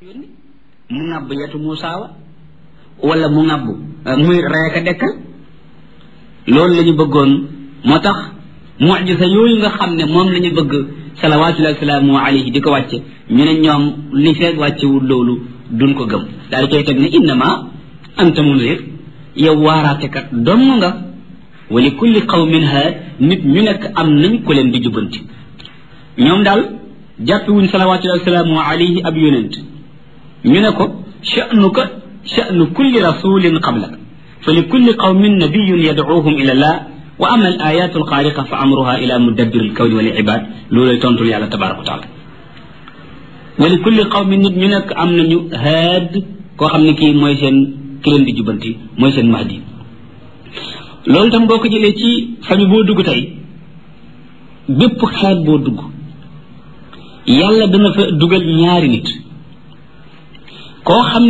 mu ŋàbb yetu Muusaa wa wala mu ŋàbb muy reeka dekkal loolu la ñu bëggoon moo tax mujisa yooyu nga xam ne moom la ñu bëgg salawaatullahi salaamu alayhi di ko wàcce ñu ne ñoom li feeg wàccewul loolu duñ ko gëm daal di koy teg ne innama anta munzir yow waaraatekat dong nga wa li kulli qawmin haad nit ñu nekk am nañ ko leen di jubbanti ñoom daal jàppewuñ salawaatullahi salaamu alayhi ab yonent ñu ne ko sha'nuka sha'nu kulli rasulin qablaka fa li kulli qawmin nabiyun yad'uuhum ila allah wa ama al ayatu alxaariqa fa amruha ila mudabbir alkawni wal ibad loolay tontul yàlla tabaraka wa taala wa li kulli qawmin nit ñu nekk am nañu haad koo xam ne kii mooy seen ki leen di jubanti mooy seen mahdi loolu tam boo ko jëlee ci famille boo dugg tey bépp xeet boo dugg yàlla dana fa dugal ñaari nit koo xam